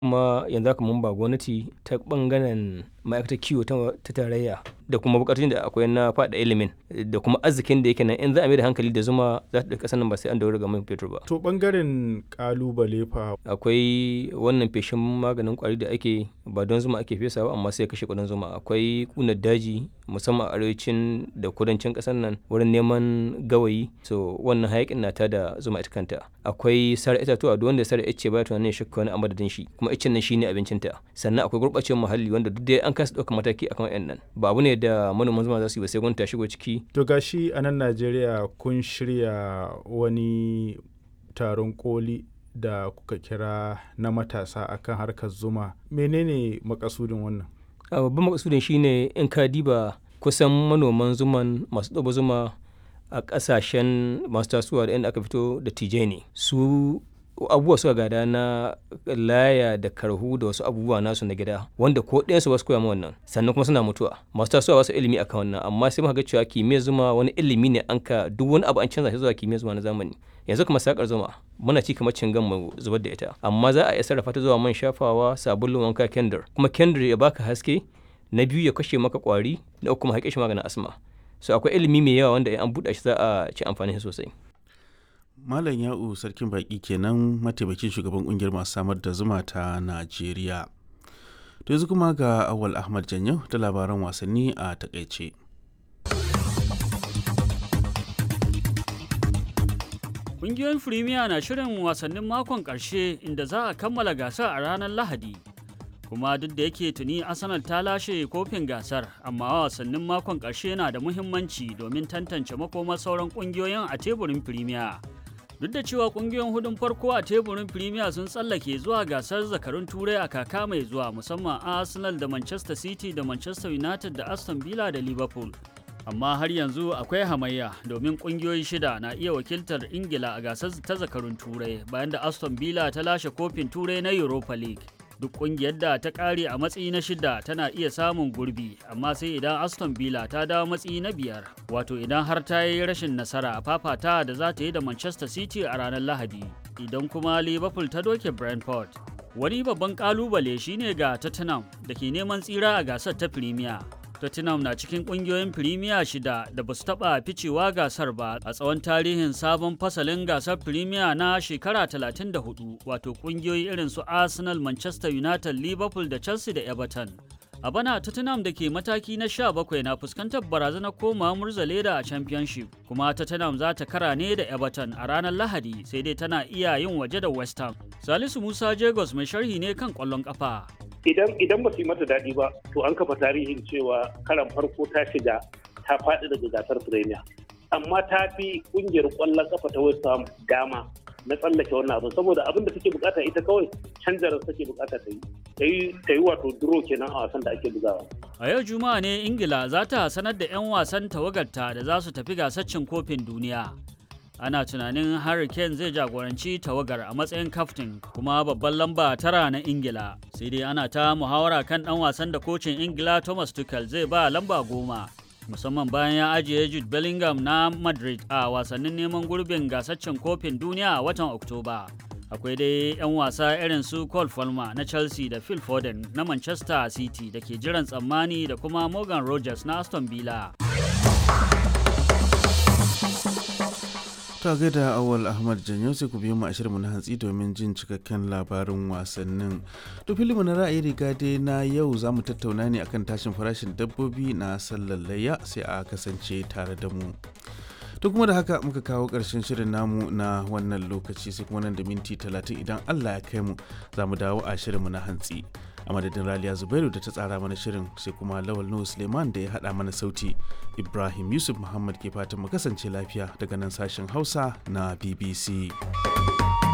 kuma yanzu haka mun ba gwamnati ta bangaren ma'aikatar kiwo ta tarayya da kuma bukatun da akwai na faɗa ilimin da kuma arzikin da yake nan in za a mai da hankali da zuma za ta ɗauki ƙasar nan ba sai an dawo ga man fetur ba. To bangaren kalubale fa. Akwai wannan feshin maganin kwari da ake ba don zuma ake fesawa amma sai kashe kudin zuma akwai kunar daji musamman a arewacin da kudancin ƙasar nan wurin neman gawayi so wannan hayakin na ta da zuma ita kanta akwai sare itatuwa duk wanda sare ice baya tunanin shakka wani a madadin shi kuma icen nan shine abincinta sannan akwai gurɓacewar muhalli wanda duk dai an kasa ɗaukar mataki akan wayan nan ba abu ne da manoman zuma za su yi ba sai gwamnati ta shigo ciki To gashi a nan Najeriya kun shirya wani taron koli da kuka kira na matasa akan harkar zuma menene makasudin wannan a babban makasudin shine in ka diba kusan manoman zuman masu ɗaba zuma a ƙasashen masu tasowa da inda aka fito da tije ne su abubuwa suka gada na laya da karhu da wasu abubuwa nasu na gida wanda ko ɗayansu ba su koya wannan sannan kuma suna mutuwa masu tasowa ba su ilimi akan wannan amma sai muka ga cewa kimiyyar zuma wani ilimi ne an ka duk wani abu an canza shi zuwa kimiyyar zuma na zamani yanzu kuma sakar zuma muna ci kamar cingan mu zubar da ita amma za a iya sarrafa ta zuwa man shafawa sabulun wanka kendir kuma kendir ya baka haske na biyu ya kashe maka kwari na uku kuma haƙe shi maganin asma so akwai ilimi mai yawa wanda an buɗe shi za a ci amfani sosai Malam Ya'u Sarkin Baƙi kenan mataimakin shugaban ƙungiyar masu samar da zuma ta Najeriya. To yanzu kuma ga Awal Ahmad Janyo da labaran wasanni a takaice. Ƙungiyoyin Firimiya na shirin wasannin makon ƙarshe inda za a kammala gasar a ranar Lahadi. Kuma duk da yake tuni Arsenal ta lashe kofin gasar, amma wasannin makon ƙarshe na da muhimmanci domin tantance makomar sauran ƙungiyoyin a teburin Firimiya. duk da cewa kungiyoyin hudun farko a teburin premier sun tsallake zuwa gasar zakarun turai a kaka mai zuwa musamman arsenal da manchester city da manchester united da aston villa da liverpool amma har yanzu akwai hamayya domin kungiyoyi shida na iya wakiltar ingila a gasar ta zakarun turai bayan da aston villa ta lashe kofin turai na europa league duk kungiyar da ta kare a matsayi na shida tana iya samun gurbi amma sai idan aston villa ta dawo matsayi na biyar wato idan har ta yi rashin nasara a fafata da za ta yi da manchester city a ranar lahadi idan kuma liverpool ta doke brentford wani babban kalubale shine ga tottenham da ke neman tsira a gasar ta premier Tottenham na cikin kungiyoyin Premier shida da ba su taɓa ficewa gasar ba a tsawon tarihin sabon fasalin gasar Premier na shekara 34 wato kungiyoyi irin su Arsenal, Manchester United, Liverpool da Chelsea da Everton. A bana Tottenham da ke mataki na 17 na fuskantar barazanar koma murza leda a Championship kuma Tottenham za ta kara ne da Everton a ranar Lahadi sai dai tana iya yin waje da West Ham. Salisu Musa Jagos mai sharhi ne kan ƙwallon ƙafa. idan idan ba su yi mata daɗi ba to an kafa tarihin cewa karan farko ta shiga ta faɗi daga gasar premier amma ta fi ƙungiyar ƙwallon ƙafa ta west ham dama na tsallake wannan abin saboda abin da take bukata ita kawai canjar take bukata ta yi ta yi wato duro kenan a wasan da ake bugawa a yau juma'a ne ingila za ta sanar da 'yan wasan tawagarta da za su tafi gasar cin kofin duniya ana tunanin Harry Kane zai jagoranci tawagar a matsayin kaftin kuma babban lamba tara na Ingila. Sai dai ana ta muhawara kan ɗan wasan da kocin Ingila Thomas Tuchel zai ba lamba goma. Musamman bayan ya ajiye Jude Bellingham na Madrid a wasannin neman gurbin gasaccen kofin duniya a watan Oktoba. Akwai dai 'yan wasa irin su Cole Palmer na Chelsea da Phil Foden na Manchester City da ke jiran tsammani da kuma Morgan Rogers na Aston Villa. ta gaida awal ahmad janyo sai ku biyo mu a shirinmu na hantsi domin jin cikakken labarin wasannin to filimu na ra'ayi riga dai na yau za mu tattauna ne akan tashin farashin dabbobi na sallar layya sai a kasance tare da mu to kuma da haka muka kawo ƙarshen shirin namu na wannan lokaci sai kuma nan da minti talatin idan allah ya kai mu za mu dawo a shirinmu na hantsi a madadin raliya zubairu da ta tsara mana shirin sai kuma lawal nuhu suleiman da ya haɗa mana sauti ibrahim yusuf muhammad ke fatan mu kasance lafiya daga nan sashen hausa na bbc